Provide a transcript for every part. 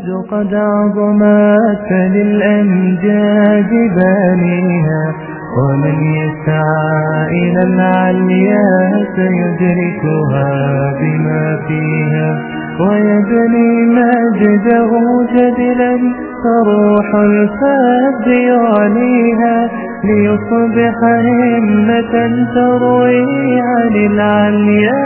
قد عظمت للأمجاد بانيها ومن يسعى إلى العليا سيدركها بما فيها ويبني مجده جدلا فروح الفاب يعليها ليصبح همة تروي عن العليا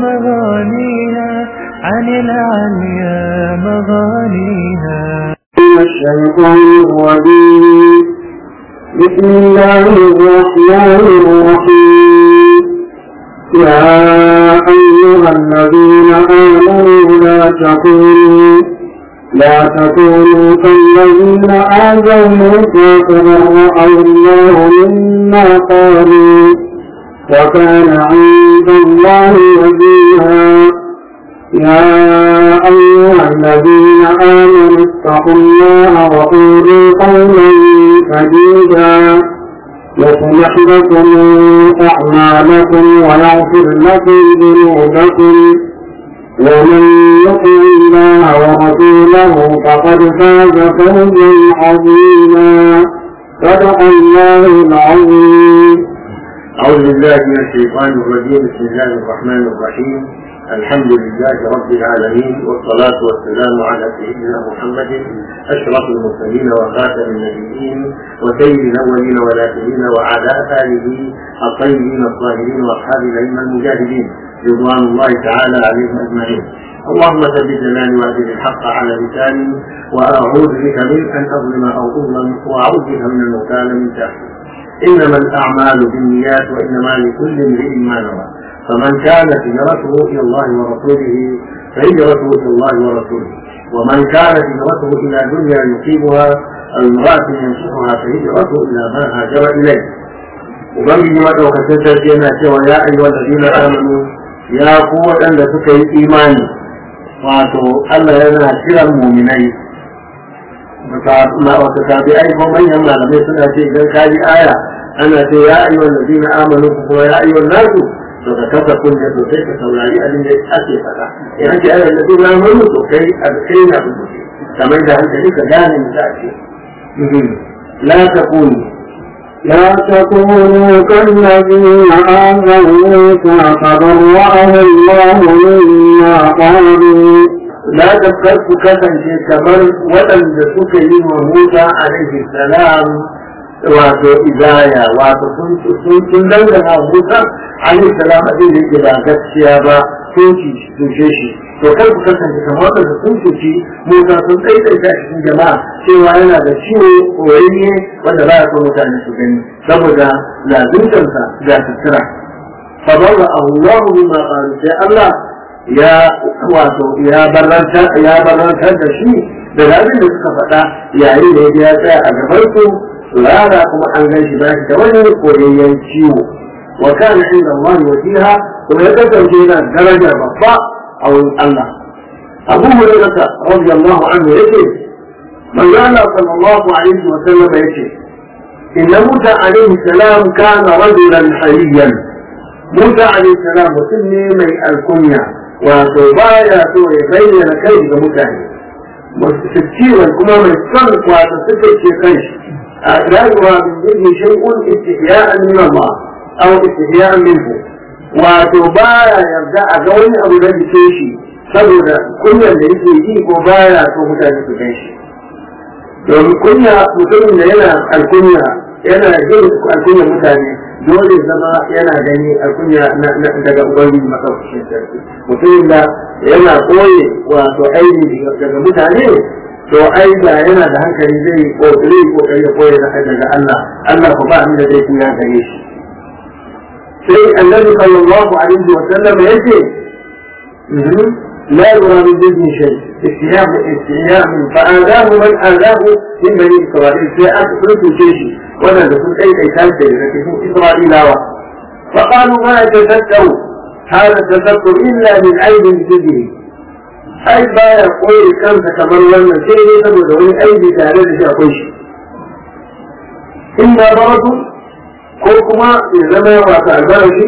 مغانيها عن العليا مغانيها الشيطان الرجيم بسم الله الرحمن الرحيم يا أيها الذين آمنوا لا تكونوا لا تكونوا كالذين آذوا موسى فبرأه الله مما قالوا وكان عند الله وجيها يا أيها الذين آمنوا اتقوا الله وقولوا قولا سديدا يصلح لكم أعمالكم ويغفر لكم ذنوبكم ومن يطع الله ورسوله فقد فاز فوزا عظيما صدق الله العظيم أعوذ بالله من الشيطان الرجيم بسم الله الرحمن الرحيم الحمد لله رب العالمين والصلاة والسلام على سيدنا محمد أشرف المرسلين وخاتم النبيين وسيد الأولين والآخرين وعلى آله الطيبين الطاهرين وأصحاب الأئمة المجاهدين رضوان الله تعالى عليهم أجمعين اللهم ثبت جناني وأجل الحق على لساني وأعوذ بك من أن أظلم أو أظلم وأعوذ بك من المكان من تحتي إنما الأعمال بالنيات وإنما لكل امرئ ما نوى فمن كانت هجرته إلى الله ورسوله فهجرته إلى الله ورسوله ومن كانت هجرته إلى دنيا يصيبها أو امرأة ينصحها فهجرته إلى ما هاجر إليه وبنجي مدى وكسنت yana cewa ya ayyuha alladhina amanu ya ku waɗanda suka yi imani wato Allah yana kiran muminai wata tabi'ai ko manyan malamai suna ce idan ka ji aya ana ce ya ayyuha alladhina amanu kuma ya ayyuha nasu to ka kasa kunne to sai ka saurari abin da ake faɗa idan ce ayyuha alladhina amanu to kai alkai na rubuce kamar da hankali ka gane mu za ce la takunu لا تكونوا كالذين آذوا موسى فبرأه الله مما قالوا لا تذكر كسن كمر ولن تسك موسى عليه السلام wato izaya wato sun sun dangana Musa alaihi salam abin da yake ba gaskiya ba sun ci tushe shi to kar ku kasance kamar wanda sun cuci Musa sun tsaitsaita cikin jama'a cewa yana da ciwo koyayye wanda ba ya so mutane su gani saboda lazimtansa ga sutura fa barra Allah bima qalu sai Allah ya wato ya barrantar ya barrantar da shi da abin da suka faɗa yayin da ya tsaya a gaban su rana kuma an gan shi bashi da wani koyayyen ciwo wa kana inda Allah wasiha kuma ya kasance yana daraja babba a wurin Allah Abu Hurairah radiyallahu anhu yake manzo Allah sallallahu alaihi wa sallam yake inna Musa alaihi salam kana rajulan hayyan Musa alaihi salam mutum ne mai alkunya wato baya so ya bayyana kai ga mutane ciwon kuma mai son wato suka ce kai لا يرى من ذهن شيء استحياء من الله او استحياء منه وتبايا يبدا اجوني ابو da ke shi saboda kunyar da yake yi ko baya so mutane su gan shi domin kunya mutumin da yana alkunya yana jin alkunyar mutane dole zama yana gani alkunya daga ubangiji maɗaukacin sarki mutumin da yana koye wato aini daga mutane to ai da yana da hankali zai kokari kokari ya koya da daga Allah Allah ko ba abin da zai kuya gare shi sai annabi sallallahu alaihi wa sallam yace لا يرى من ذهن شيء استياء استياء فآذاه من آذاه من بني إسرائيل في أكثر شيء ولا نقول أي أي تاجر لكن إسرائيل فقالوا ما يتذكر هذا التذكر إلا من عيب ذهنه ai baya koyi kansa kamar wannan sai dai saboda wani aibi tare da shi akwai shi in ba baratu ko kuma ya zama wata albashi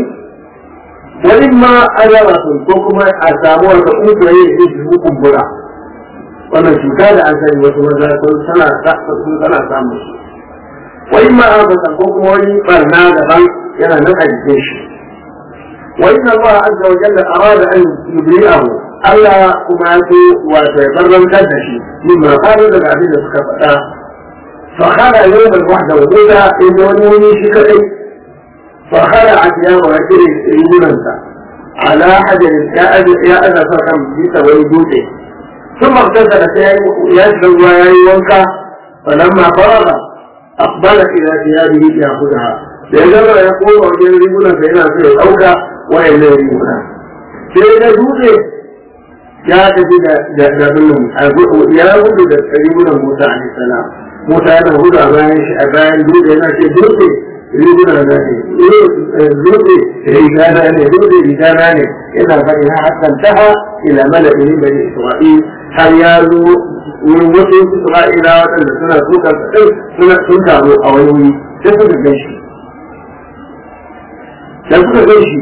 wani ma ajaratun ko kuma a samu wata kungiyoyi da su kumbura wannan cuta da an sani wasu maza sun tana sun tana samun shi wai ma abata ko kuma wani barna daban yana nan a jikin shi wa inna Allah azza wa jalla arada an yubri'ahu Allah kuma ya so wato ya barrantar da shi mimma qalu daga abin da suka faɗa fa khara yawm al-wahda wa duda in wani wani shi kadai fa khara atiya wa kire yunansa ala hajar ya ya ana sarkan bisa wani dutse ثم اغتسل يشرب وينكا فلما فرغ أقبل إلى ثيابه ليأخذها لأنه يقول وجل رجلا فإنها في الأوكى وإلا رجلا سيدنا دوسي ya tafi da da billin ya gudu da rigunan Musa alaihi salam Musa yana gudu a bayan shi a bayan dutse yana ce dutse riguna na ne dutse riga na ne dutse riga na ne yana faɗi na hakan taha ila mala'in bani Isra'il har ya zo wurin wasu Isra'ila waɗanda suna sukan kaɗai suna sun taru a wani wuri sai suka gan shi da suka gan shi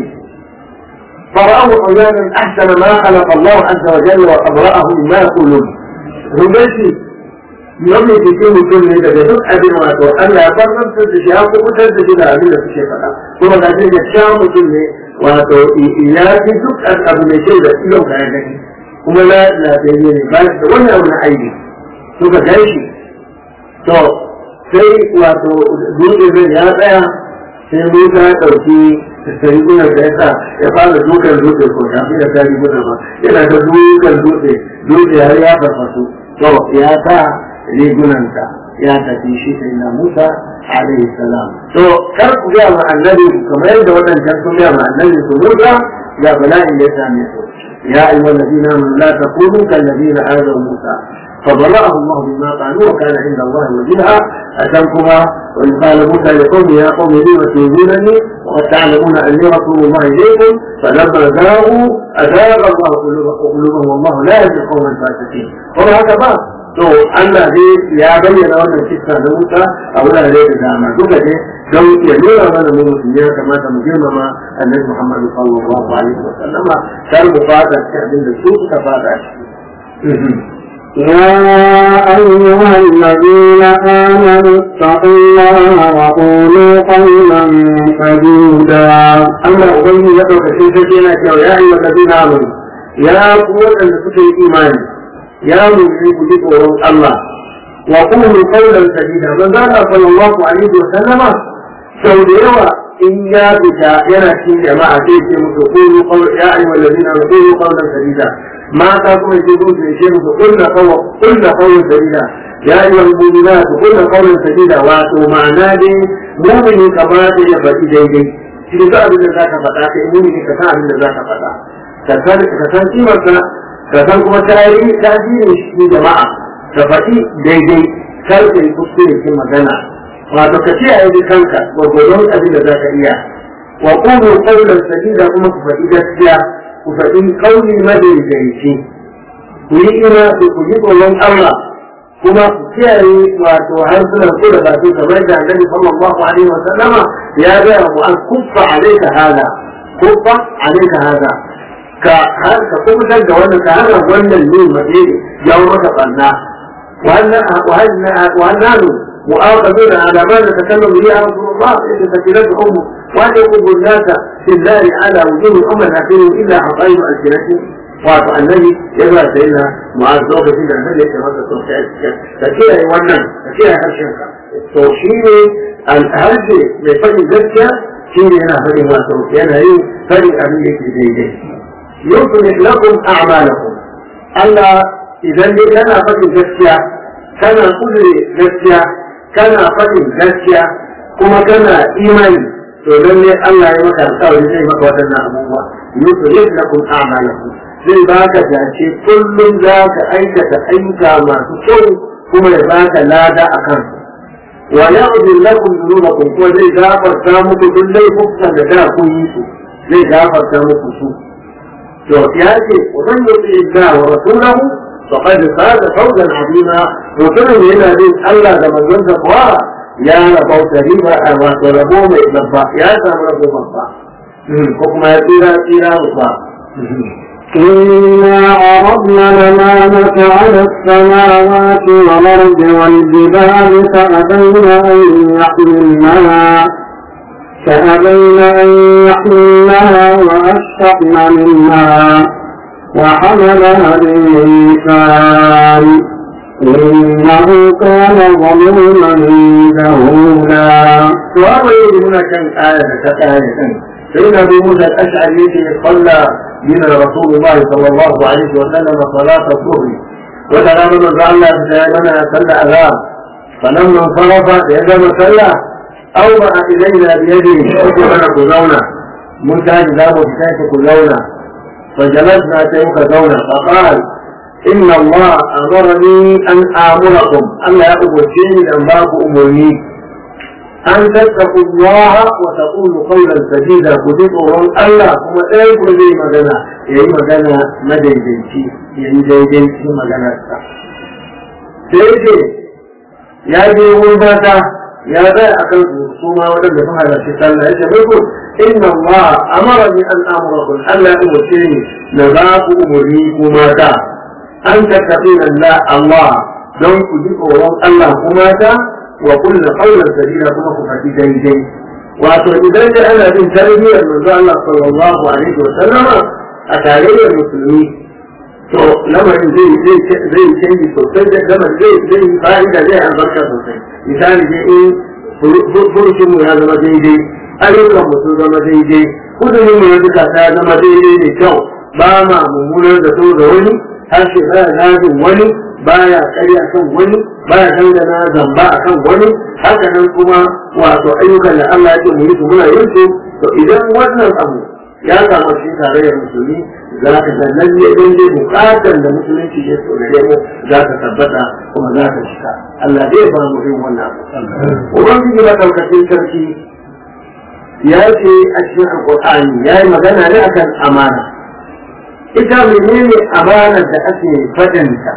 فرأوا عيانا أحسن ما خلق الله عز وجل وأبرأه مما يقولون هم بشي يومي cikin mutum ne daga duk abin wato Allah ya farmantar da shi ya kubutar da shi da abin da suke faɗa kuma ga shi ya sha mutum ne wato ya fi duk abu mai kyau da ilon ka ya gani kuma na lafiyayye ne ba shi da wani abu na aiki suka gan shi to sai wato dutse zai ya tsaya sai Musa ya ɗauki rigunan da ya sa ya fara dukan dutse ko ya fi da ta riguna ba yana da dukan dutse dutse har ya farfasu to ya sa rigunanta ya tafi shi sai na Musa alaihi salam to kar ku ga ma annabi kamar yadda wadannan sun ga ma annabi su Musa ya bala'in da ya same su ya ayyuhal ladina amanu la takunu kal ladina azaw Musa فبرأه الله مما قالوا وكان عند الله وجيها أتمكما وإن قال موسى لقوم يا قوم لم تؤذونني وقد تعلمون أني رسول الله إليكم فلما زاغوا أزاغ الله قلوبهم والله لا يهدي القوم الفاسقين وما هكذا to Allah dai ya bayyana wannan kissa na Musa a wurare da dama duka dai don ya nuna mana mu musulmi ya kamata mu girmama Annabi Muhammad sallallahu alaihi wa sallama kar mu fada cikin abin da su suka fada shi يا أيها الذين آمنوا اتقوا الله وقولوا قولا سديدا أما أبين يدعو في سكينة يا أيها الذين آمنوا يا قوة الفكر الإيمان يا مؤمنين بذكر الله وقولوا قولا سديدا من ذا صلى الله عليه وسلم سوديوا إن يا بتا ينا في جماعة تيجي قولوا قول يا أيها الذين آمنوا قولوا قولا سديدا mata kuma ke zo su ce musu kulla kawo kulla kawun sabila ya yi wa mu'mina su kulla kawun sabila wato ma'ana dai mu'mini kamata ya faɗi daidai shi da abin da za ka faɗa kai mu'mini ka san abin da za ka faɗa ka san kimarsa ka san kuma tarihi tasirin shi jama'a ka faɗi daidai kar ka yi kuskure kin magana wato ka ce a yi kanka gwargwadon abin da za ka iya wa qulu qawlan sadida kuma ku faɗi gaskiya ku faɗi kauli madaidaici ku yi ina ku ku yi tsoron Allah kuma ku kiyaye wato harsunan ku da baki kamar da annabi sallallahu alaihi wa sallama ya ga mu an kuffa alaika hada kuffa alaika hada ka har ka kubutar da wannan ka hana wannan ne mace jawo maka banna wannan مؤاخذون على ما نتكلم به يا رسول الله إذا سكنته أمه وأن يقول الناس في النار على وجوه أمة آخرهم إلا حقائب ألسنتهم wato annabi ya zuwa sai na mu'az lokacin da annabi ya ce masa to ka kiyaye wannan ka kiyaye harshen ka to shi ne harshe mai faɗin gaskiya shi ne yana faɗin wato yana yin faɗin abin da yake daidai yusulit lakum a'malakum Allah idan dai kana faɗin gaskiya kana kudure gaskiya kana faɗin gaskiya kuma kana imani to lalle Allah ya maka alƙawari zai maka waɗannan abubuwa yusulit lakum a'malakum zai baka dace kullum za ka aikata ayyuka masu kyau kuma ya baka lada a kan wa ya'udhu lakum dhunubakum ko zai gafarta muku duk laifukan da da kun yi su zai gafarta muku su to ya ce wa man yuti Allah wa rasulahu faqad faza fawzan azima mutumin yana bin Allah da manzon sa kuwa ya rabauta riba a wato rabo mai babba ya samu rabo babba ko kuma ya tsira tsira babba إنا عرضنا الأمانة على السماوات والأرض والجبال فأبين أن يحملنها فأبين أن يحملنها وأشفقن منها وحملها الإنسان إنه كان ظلوما جهولا وهذا يجب هنا كان آية كآية فإن أبي موسى الأشعري صلى من رسول الله صلى الله عليه وسلم صلاة الظهر وتنام من الله دائما صلى أذان فلما انصرف يدم صلى أومأ إلينا بيده حكمنا كلونا منتهج ذاب بكيف كلونا فجلسنا كيف كلونا فقال إن الله أمرني أن آمركم ألا أبشرني أن باكم أمرني أن تتقوا الله وتقولوا قولا سديدا كتبوا الله kuma ɗaya ku zai magana ya yi magana madaidaici ya yi daidaici maganarsa sai ce ya je wurin mata ya zai a kan su ma waɗanda sun halarci sallah ya ce muku inna Allah amara ni an amurakum Allah ya umarce ni na za ku umarni ku mata an tattaɓi Allah Allah don ku ji tsoron Allah ku mata wa kullu qawlan sadida kuma ku faɗi daidai wato idan da ana bin tarbiyyar manzo Allah sallallahu alaihi wa sallama a tarayyar musulmi to lamarin zai zai zai canji sosai da lamarin zai zai fa'ida zai albarka sosai misali dai in furucin mu ya zama daidai ayyukan mu sun zama daidai kudurin mu ya duka ta zama daidai ne kyau ba ma mummunar da so da wani harshe baya zagin wani baya karya kan wani baya dangana zamba a kan wani haka nan kuma wato ayyukan da Allah ya ce mu yi su muna yin su to idan wannan abu ya samu shi tarayyar musulmi za ka ga lalle lalle bukatar da musulunci ya tsorare mu za ka tabbata kuma za ka cika Allah zai ba mu yin wannan abu ubangiji na daukacin sarki ya ce a cikin alqur'ani ya yi magana ne akan amana ita menene amanar da ake fadanta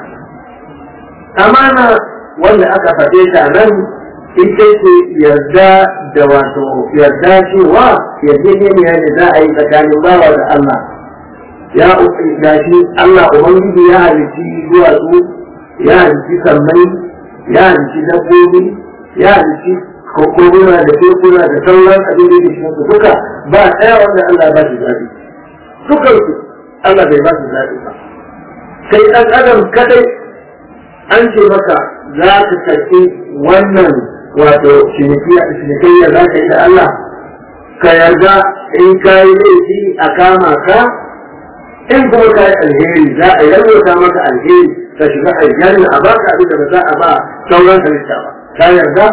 amana wanda aka faɗe ta nan ita ce yarda da wato yarda cewa yarjejeniya ne za a yi tsakanin bawa da Allah ya gashi Allah Ubangiji ya halitti duwatsu ya halitti sammai ya halitti dabbobi ya halitti kokoguna da tekuna da sauran abin da ke su duka ba ɗaya wanda Allah ba shi zaɓi dukansu Allah bai ba shi zaɓi ba sai ɗan adam kadai an ce maka za ka karɓi wannan wato cinikayya za ka yi da Allah ka yarda in ka yi laifi a kama ka in kuma ka yi alheri za a yarwata maka alheri ka shiga aljanna a baka abin da ba za a ba sauran halitta ba ka yarda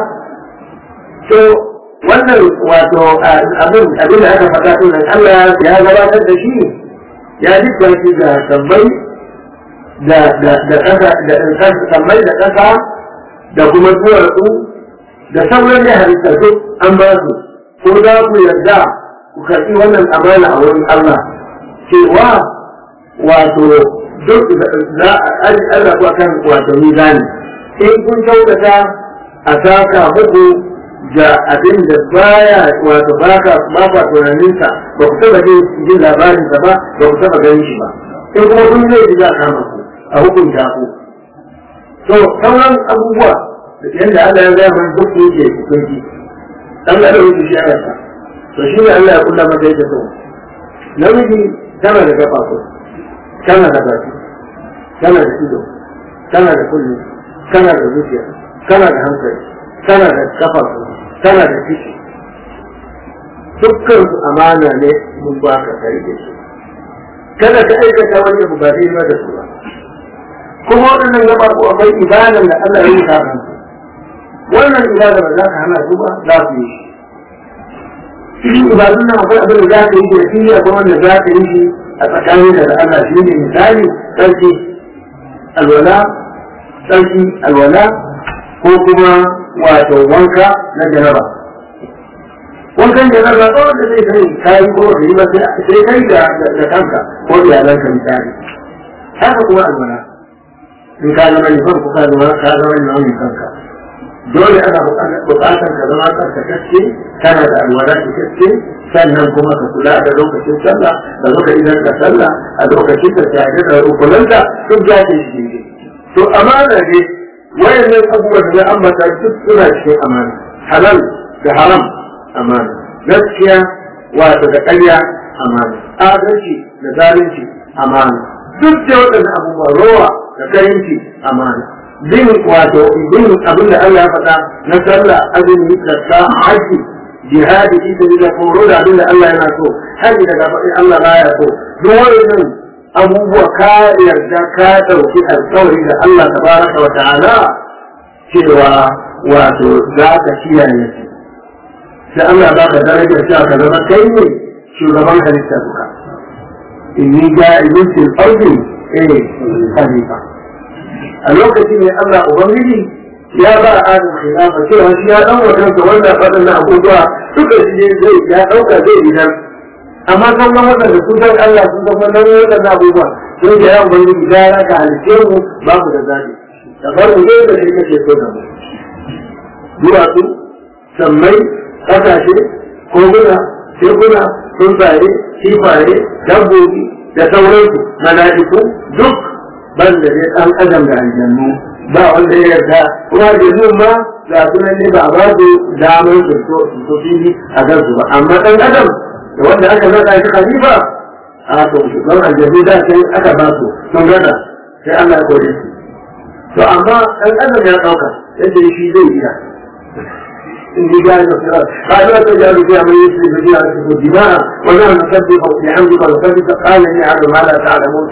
to wannan wato abin abin da aka faɗa ɗin nan Allah ya gabatar da shi ya dukkan shi ga sabbai da da da ƙasa da sabbai da ƙasa da kuma duwatsu da sauran da halitta duk an ba su ko za ku yarda ku karɓi wannan amana a wurin Allah cewa wato duk za a Allah ku akan wato mizani in kun kyautata a saka muku da abin da baya wato baka ba ka tunaninsa ba ku taba jin jin labarinsa ba ba ku taba ganin shi ba in kuma kun zai ji za a kama ku a hukunta ku to sauran abubuwa yadda Allah ya gaya mana duk yake hukunci dan da yake shi aka to shi ne Allah ya kula masa yake so namiji tana da kafafu tana da baki tana da ido tana da kulli tana da zuciya tana da hankali tana da kafafu tana da ciki dukkan su amana ne mun ba ka kai da shi kada ka aikata wani abu ba zai ma da su ba kuma waɗannan gaba ko akwai ibadan da Allah ya yi ta wannan ibada ba za ka hana su ba za su yi cikin ibadun nan akwai abin da za ka yi da shi akwai wanda za ka yi shi a tsakanin da Allah shi ne misali sarki alwala sarki alwala ko kuma wato wanka na jaraba wankan jaraba ko wanda zai kai kayi ko da yi ba sai kai da kanka ko iyalanka misali haka kuma alwala in ka zama nufan ko ka zama ka zama nauyin kanka dole ana buƙatar ka zama tsarkakakke kana da alwala cikakke sannan kuma ka kula da lokacin sallah da muka idan ka sallah a lokacin da tare da rukunanta duk za ta yi to amana ne wayannan abubuwan da ambata duk suna cikin amana halal da haram amana gaskiya wato da ƙarya amana adalci da zalunci amana duk da waɗannan abubuwa rowa da kayanci amana bin wato bin abin da Allah ya faɗa na sallah azumi zakka haji jihadi fi sabilillah ko da abin da Allah yana so haji daga faɗin Allah baya so duk wannan abubuwa ka yarda ka ɗauki alƙawari da Allah tabaraka wa ta'ala cewa wato za ka kiyaye shi sai Allah ba ka darajar cewa ka zama kai ne shugaban halitta duka inni ja'ilun fil ardi eh khalifa a lokacin ne Allah ubangiji ya ba adam khilafa cewa shi ya dan wa kansa wannan wadannan abubuwa duka shi ne zai ya dauka zai idan amma kan ga wadanda sun san Allah sun san wannan wadannan abubuwa sun ga ya ubangiji ya raka halice mu babu da zabi da farko zai da shi kake so da mu duwatsu sammai kasashe koguna tekuna tsuntsaye kifaye dabbobi da sauransu mala'iku duk ban da dai ɗan adam da aljannu ba wanda ya yarda kuma aljannu ma ga sunan ne ba ba su damar su su fili a kansu ba amma ɗan adam da wanda aka zaɗa shi khalifa a to shugaban aljannu da sai aka ba su sun gada sai Allah ya kore su to amma ɗan adam ya ɗauka yadda shi zai iya إني جاء الصراط قال لا تجعل فيها من يسلم فيها يسلم الدماء ولا نسبح بحمدك ونسبح قال إني أعلم ما لا تعلمون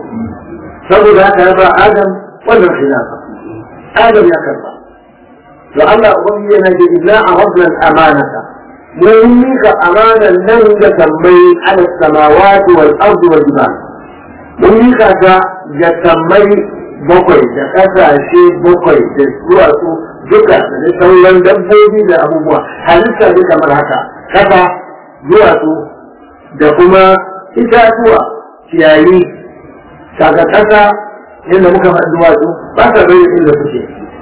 saboda haka ya ba Adam wannan khilafa Adam ya karba to Allah ubangi yana da illa aradna al-amanata mun mika amanan nan da sammai ala samawati wal ardi wal jibal mun mika ta ga sammai bakwai da kasashe bakwai da duwatsu duka da sauran dabbobi da abubuwa halitta ne kamar haka kasa duwatsu da kuma itatuwa ciyayi kaga kasa yadda muka faɗi duwatsu ba sa bai inda suke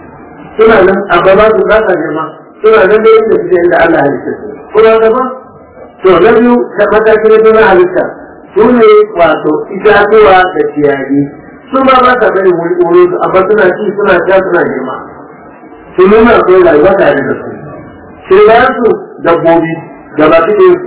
suna nan amma ba su ba sa girma suna nan da inda suke inda Allah halitta su kuma gaba to na biyu ta mataki na biyu na halitta su ne wato itatuwa da ciyayi su ma ba sa bai wuri wuri su amma suna ci suna sha suna girma su nuna akwai rayuwa tare da su sai ba su dabbobi da ba su ne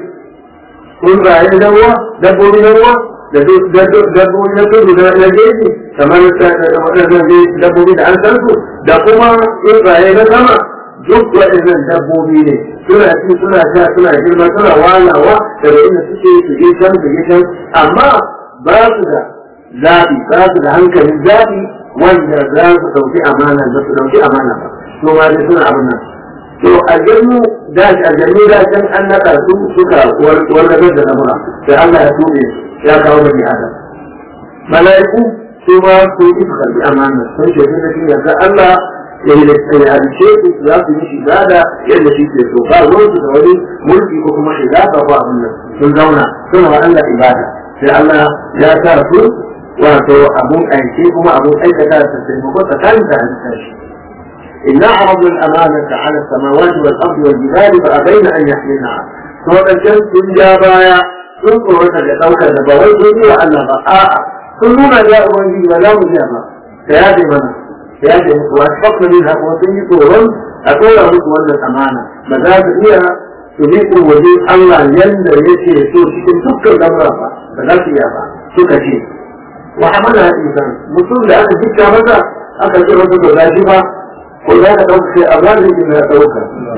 sun raye da ruwa dabbobi na ruwa da dabbobi na tudu na jeji kamar waɗannan dabbobi da an san su da kuma tsuntsaye na sama duk waɗannan dabbobi ne suna ci suna sha suna girma suna walawa daga inda suke su je can su je can amma ba su da zaɓi ba su da hankalin zaɓi wanda za su ɗauki amana da su ɗauki amana ba su ma dai suna abin nan to aljannu da aljannu da can an naɗa su suka warkar da lamura sai Allah ya tuɓe su ya kawo bani adam mala'iku su ma su yi su karbi amana sun ce sun shi yanzu Allah ya yi ya halice su za su yi shiga da yadda shi ke so ba ruwan su da wani mulki ko kuma shiga ba ko abin nan sun zauna suna wa Allah ibada sai Allah ya sa su wato abun aiki kuma abun aikata su taimako tsakanin da halitta shi إنا عرضنا الأمانة على السماوات والأرض والجبال فأبين أن يحملنها. سورة الشمس جابايا sun tsorata da ɗaukar da ba wai sun yi wa Allah ba a'a sun nuna ya ubangiji ba za mu iya ba ta yaje mana ta yaje musu wasu fakka min haka sun yi tsoron a tsora musu wannan amana ba za su iya su bi waje Allah yanda yake so cikin dukkan lamura ba ba za su iya ba suka ce wa amana insan mutum da aka jikka masa aka ce masa ba za shi ba ko za ka ɗauka sai a zalin na ɗauka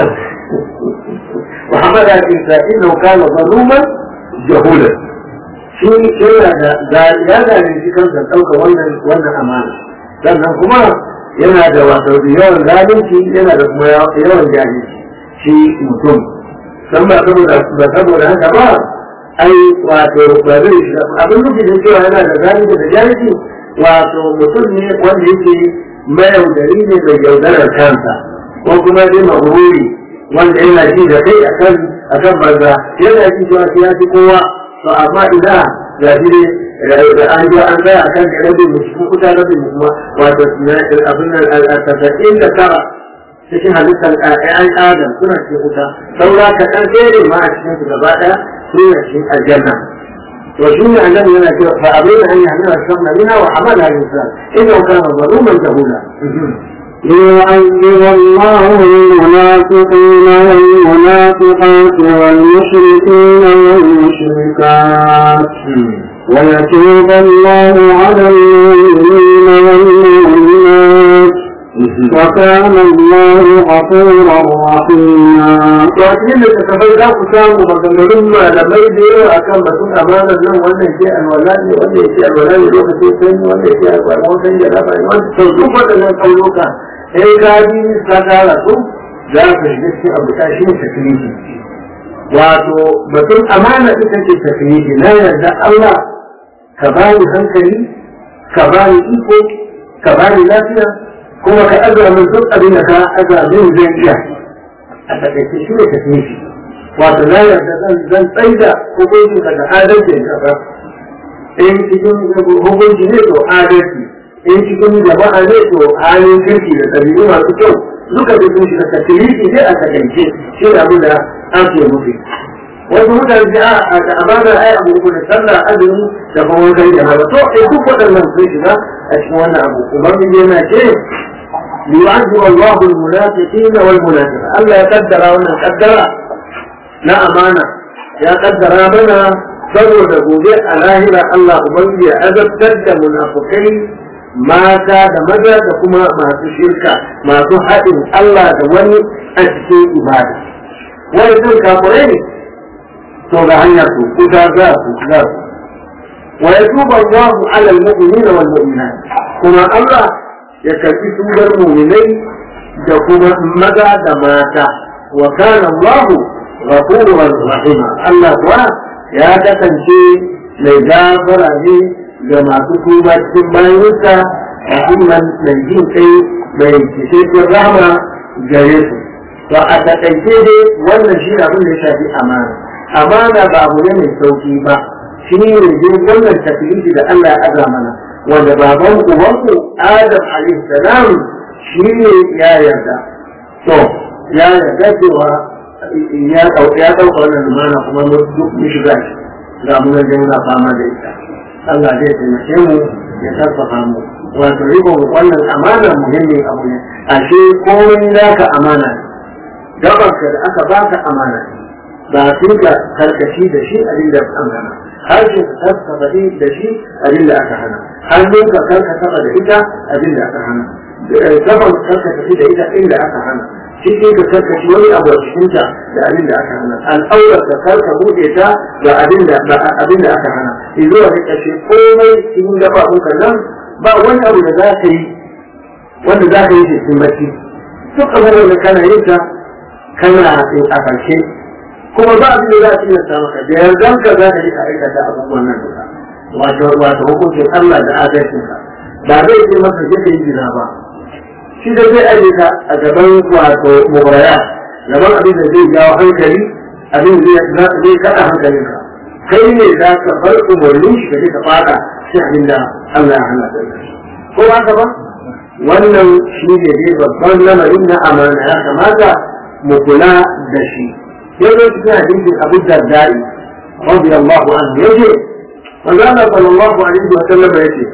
وحمل الإنسان إنه كان ظلوما jahula shi yana da ya zalunci kansa ɗauka wannan wannan amana sannan kuma yana da wato yawan zalunci yana da kuma yawan jahilci shi mutum san ba saboda ba saboda haka ba ai wato ba zai shi abin nufi da cewa yana da zalunci da jahilci wato mutum ne wanda yake mayaudari ne mai yaudarar kansa ko kuma dai mahururi wanda yana ji da kai akan akan banza yana ji cewa shi ya fi kowa to amma ina ga shi ne da an ji an tsaya akan da rabin mu cikin kuta rabin mu kuma wato abin nan tasa'in da tara cikin halittar ƴaƴan adam suna cikin wuta saura ka ɗan tsere ma a cikin su gaba ɗaya su ne cikin aljanna to shi ne annabi yana cewa fa abin an yi hannun sabna mina wa amala al-insan innahu kana zaluman jahula ليعذب الله المنافقين والمنافقات والمشركين والمشركات ويتوب الله على المؤمنين والمؤمنات وكان الله غفورا رحيما Wajen da tafai za ku samu maganganun malamai da yawa a kan batun amanar nan wannan ke alwala ne wanda ya ce alwala ne lokacin sanyi wanda ya ce alwala wanda ya raba ne wanda sau duk waɗannan ƙauyuka sai ka bi ka tara su za ka shiga cikin abu ta shi ne taklifi wato batun amana ita ce taklifi na yarda Allah ka bani hankali ka bani iko ka bani lafiya kuma ka azra min duk abin da ka azra min zai iya a takaice shi ne taknifi wato na yarda zan zan tsaida hukuncin ka da adalcin kasa in cikin hukunci ne to adalci in cikin jama'a ne to halin kirki da ɗabi'u masu kyau duka da sun shiga taknifi ne a takaice shi ne abin da ake nufi wasu mutane da a da amana ai abu uku da sallah azumi da kuma wankan jama'a to eh duk waɗannan sun shiga a cikin wannan abu ubangiji yana ce ليعذب الله المنافقين والمنافقات الله يقدر وانا قدر لا أمانة يا قدر منا saboda gobe a lahira Allah Ubangiji ya azabtar da munafukai mata da maza da kuma masu shirka masu haɗin Allah da wani a cikin ibada. Wani sun kafurai ne, to ga hanyar su kuta za su za su. Wa ya tuba Allahu alal mu'minina wal mu'minat kuma Allah ya karbi tubar mu'minai da kuma maza da mata wa kana Allah ghafurur rahim Allah kuwa ya kasance mai gafara ne ga masu tuba cikin bayansa musamman mai jin kai mai cikakken rahama gare su to a takaice dai wannan shi abin da ya shafi amana amana ba abu ne mai sauki ba shi ne dai wannan taklifi da Allah ya aza mana wanda baban ubanku Adam alaihi salam shi ne ya yarda to ya yarda cewa ya ɗauka ya ɗauka wannan lumana kuma duk mu shiga shi ga mu nan muna fama da ita Allah zai taimake mu ya karfafa mu wato riko wannan amana muhimmin abu ne ashe komai naka amana ne gabanka da aka baka amana ne ba su ka karkashi da shi abin da aka hana harshen ka karkashi da shi abin da aka hana hannun ka karkata da ita abin da aka hana gaban karkashi da ita inda aka hana cikin ka karkashi wani abu a cikinta da abin da aka hana al'aurar ka karka buɗe ta da abin da abin da aka hana zuwa ne kashe komai cikin gabaɓunka nan ba wani abu da za ka yi wanda za ka yi cikin bacci duk abin da kana yin ta kana a ƙarshe kuma ba abin da za a tilasta maka da yardan ka za ka yi ka aikata abubuwan nan duka wato wato hukuncin Allah da adalcin ka ba zai ce maka je ka yi gina ba shi da zai aje ka a gaban wato mubaraya gaban abin da zai jawo hankali abin da zai kada hankalinka kai ne za ka bar umarnin shi ka je ka fada shi abin da Allah ya hana ka ko ba ka ba wannan shi ne dai babban lamarin na amana ya kamata mu kula da shi يقول في حديث أبو الدرداء رضي الله عنه يجي وقال صلى الله عليه وسلم يجي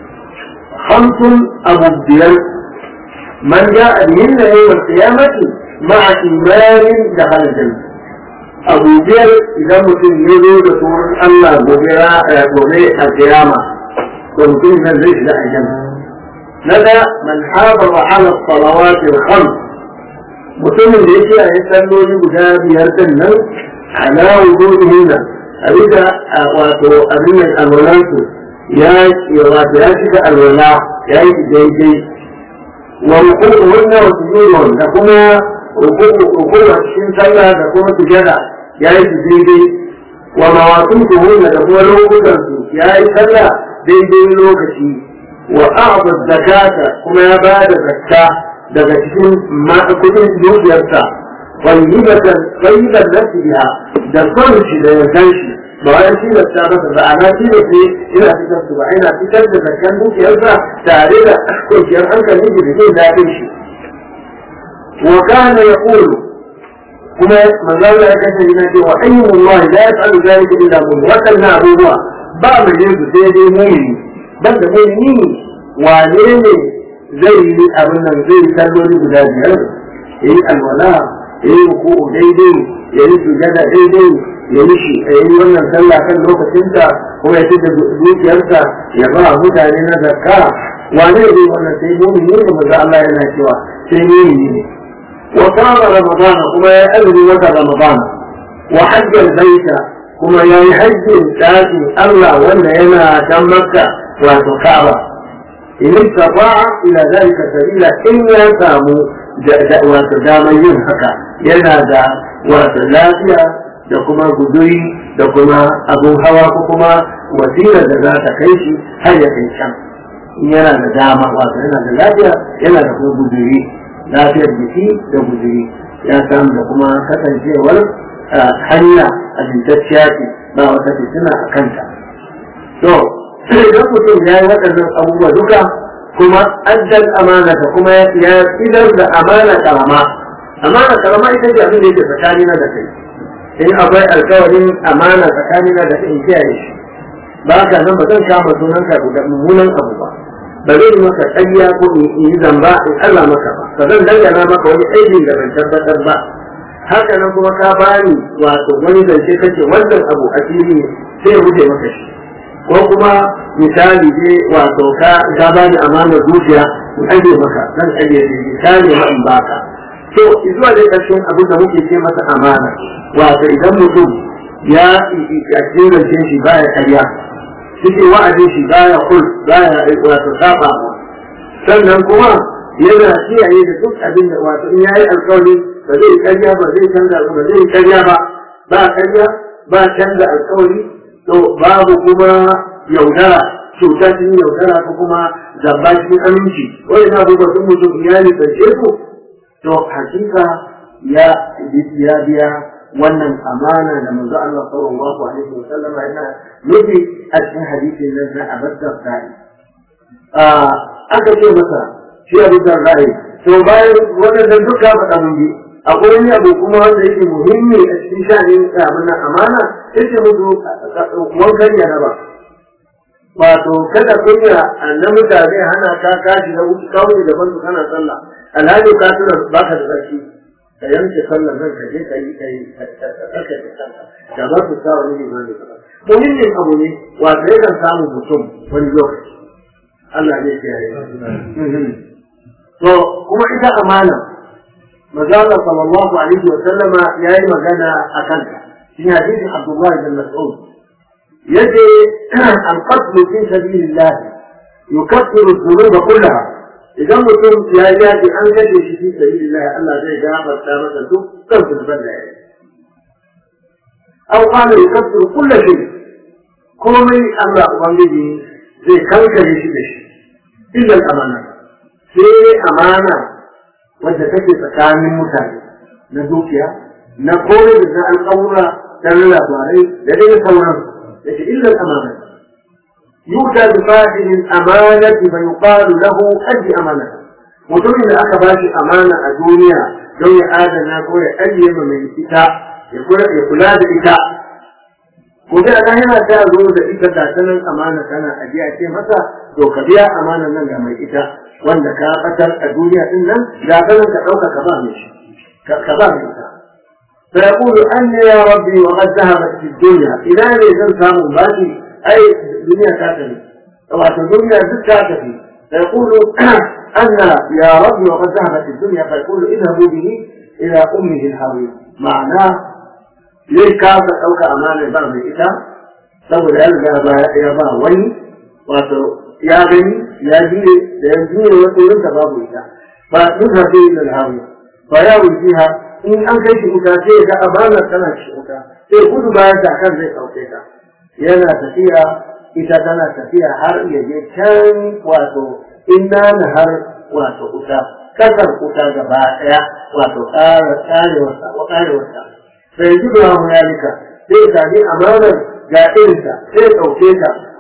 خمس أبو الديان من جاء بهن يوم القيامة مع إيمان دخل الجنة أبو الديان إذا مسلم يقول رسول الله بغير بغير القيامة ومسلم من ليس لا الجنة لدى من حافظ على الصلوات الخمس mutumin da yake a yi salloli guda biyar din nan ala wuduhi na a bisa wato abin nan alwalansu ya wato ya shiga alwala ya yi daidai wa rukuku wannan wa sujudun da kuma rukuku a cikin sallah da kuma sujada ya yi su daidai wa mawatun tuhunna da kuma lokutan su ya yi sallah daidai lokaci wa a'adda zakata kuma ya ba da zakka daga cikin kudin dukiyarsa tayyibatan tayyiban nafsiha da son shi da yardan shi ba wai shi da ta masa ba ana shi da shi ina fitar su ba ina fitar da zakkan dukiyarsa tare da kwanciyar hankali da jin daɗin shi wa kana yaqulu kuma manzo Allah ya kace yana cewa ayyullah la yaf'alu dhalika illa mu'min wadannan abubuwa ba mu je su sai dai mu'mini ban da mu'mini wane ne zai yi abin nan zai yi kalloli guda biyar ya yi alwala ya yi ruku'u daidai ya yi sujada daidai ya yi shi ya yi wannan sallah kan lokacinta kuma ya ci da dukiyarsa ya ba mutane na zakka wane ne wannan sai mu'mini ne manzo Allah yana cewa sai mu'mini ne وصام رمضان كما يأذن وقت رمضان وحج البيت كما يحج تاتي الله ولا ينا كم مكة وتكعبة إن استطاع إلى ذلك سبيلا إن يسامو وتدامين haka yana da wata lafiya da kuma guduri da kuma abun hawa ko kuma wasilar da za ta kai shi har ya kai can yana da dama wato yana da lafiya yana da kuma guduri lafiyar jiki da guzuri ya samu da kuma kasancewar hanya a jintacciya ce ba wata fitina a kanta to sai idan mutum ya yi waɗannan abubuwa duka kuma addal amana ta kuma ya idar da amana karama amana karama ita ce abin da yake tsakanina da kai in akwai alkawarin amana tsakanina da kai in kiyaye shi ba ka nan ba zan kama sunanka da mummunan abu ba ba zai yi maka ƙarya ko in yi zamba in Allah maka ba ba zan dangana maka wani aikin da ban tabbatar ba haka nan kuma ka bani wato wani zance kake wannan abu a fili sai ya wuce maka shi ko kuma misali ne wato ka ka bani amanar dukiya in aje maka zan aje shi misali ma in baka to zuwa dai ƙarshen abin da muke ce masa amana wato idan mutum ya a cikin zance shi baya ƙarya cikin wa'adin shi baya kul baya wato saba sannan kuma yana kiyaye da duk abin da wato in yayi alƙawari ba zai karya ba zai canza ba zai karya ba ba karya ba canza alƙawari to babu kuma yaudara cuta cikin yaudara ko kuma zamba cikin aminci wani na abubuwa sun mutum iyali karshe ku to hakika ya ya biya wannan amana da manzo Allah sallallahu alaihi wa sallam yana nufi a cikin hadisin nan na abadda sa'i aka ce masa shi abu da ra'ayi to bayan wannan duka faɗa mun bi akwai wani abu kuma wanda yake muhimmi a cikin sha'anin abin amana yace musu wankan ya ba wato kada kunya na mutane hana ka kashi na wuce kawai gaban su kana sallah alhali ka tuna baka da tsarki ka yanke sallar nan ka je ka yi ka yi ka tsarkake kanka da ba su sa wani limani ba muhimmin abu ne wato yakan samu mutum wani lokaci Allah ne ke yi to kuma ita amana manzo Allah sallallahu alaihi wa sallama yayi magana akan ta shi hadisin Abdullah bin Mas'ud yace al-qatl fi sabilillah yukaffiru dhunuba kullaha idan mutum ya yi yaji an gaje shi fi sabilillah Allah zai gafarta masa dukkan zunuban da ya yi aw qala yukaffiru kull shay komai Allah ubangiji zai kankare shi da shi illa amana sai amana wadda take tsakanin mutane na dukiya na kore da na alƙawura da na labarai da dai sauran yake illa amana يؤتى بفاعل الأمانة فيقال له أدي أمانة mutumin da aka bashi amana a duniya don ya adana ko ya ajiye ma mai ita ya kula da ita ko da ana yana ta zo da ita da sanan amana kana ajiya ce masa to ka biya amanan nan ga mai ita wanda ka fatar a duniya din nan da sanan ka dauka ka ba mai shi ka ba mai ita fa yaqulu anni ya rabbi wa qad dhahabat fi dunya ila ne zan samu bashi ai duniya ta tafi wato duniya duk ta tafi fa yaqulu anna ya rabbi wa qad dhahabat fi dunya fa yaqulu idhabu bihi ila ummihi al-hawiyya ma'ana zai kasa ɗauka amanar ba mai ita saboda ya riga ba ya ba wani wato ya gani ya juye da ya juye wata wurin ta babu ita ba duk hafi da alhamu ba ya wuce ha in an kai shi wuta sai ga amanar tana shi wuta sai gudu bayan da kan zai ɗauke ta yana tafiya ita tana tafiya har ya je can wato inna na har wato wuta kasar wuta gaba ɗaya wato ƙara ƙarewarsa wa ƙarewarsa sai ji da mu yalika sai ka ji amanar ga irinta sai ɗauke ta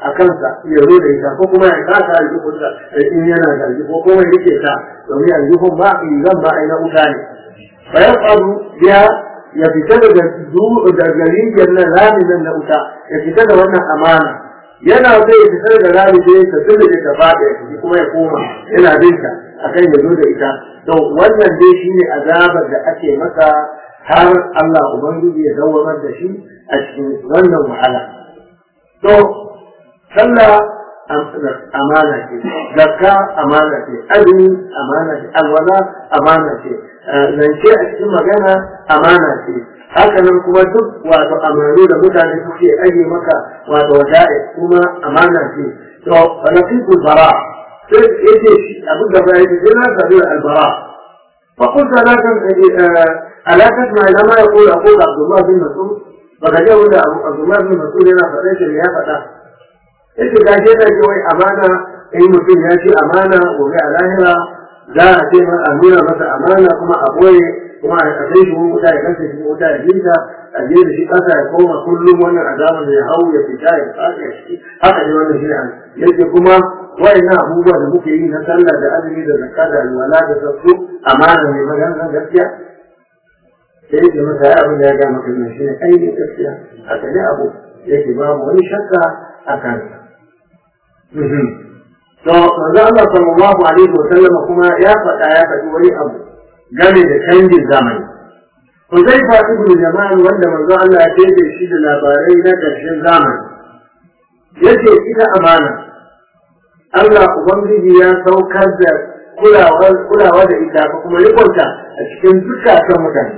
a kansa ya zo da ita ko kuma ya kasa aljihunsa in yana da aljihu ko kuma ya rike ta domin aljihun ba zan ba ai na wuta ne fa ya faru ya ya fita daga daga rijiyar nan rami nan na wuta ya fita da wannan amana yana zai ya fita da rami sai ta tunda ta faɗi ya kuma ya koma yana binta akan ya zo da ita to wannan dai shine azabar da ake masa har Allah ubangiji ya dawamar da shi a cikin wannan wahala to sallah amana ce zakka amana ce azumi amana ce alwala amana ce zance a cikin magana amana ce haka nan kuma duk wato amanu da mutane suke aje maka wato wada'i kuma amana ce to falafiqul bara sai yace abin da bai yi na sabi albara fa qult la kan ala tasma ila ma yaqulu aqul abdullah bin mas'ud baka ji wanda abdullah bin mas'ud yana faɗa shi ya faɗa yace ga shi da wai amana in mutum ya ce amana gobe a lahira za a ce a nuna masa amana kuma a boye kuma a kai shi wuta ya kasa shi wuta ya jinta a je da shi kasa ya koma kullum wannan azaban da ya hau ya fita ya fasa ya shi haka ne wannan shi an yake kuma wayannan abubuwa da muke yi na sallah da azumi da zakka da alwala da sassu amana ne magana gaskiya sai yake masa ya abin da ya ga maka ne shi ne ainihin gaskiya haka ne abu yake babu wani shakka a kansa to manzo Allah sallallahu alaihi wa sallam kuma ya faɗa ya faɗi wani abu game da canjin zamani Huzaifa ibn Jamal wanda manzo Allah ya tebe shi da labarai na ƙarshen zamani yace ita amana Allah ubangiji ya saukar da kulawa kulawa da ita ko kuma rikonta a cikin dukkan mutane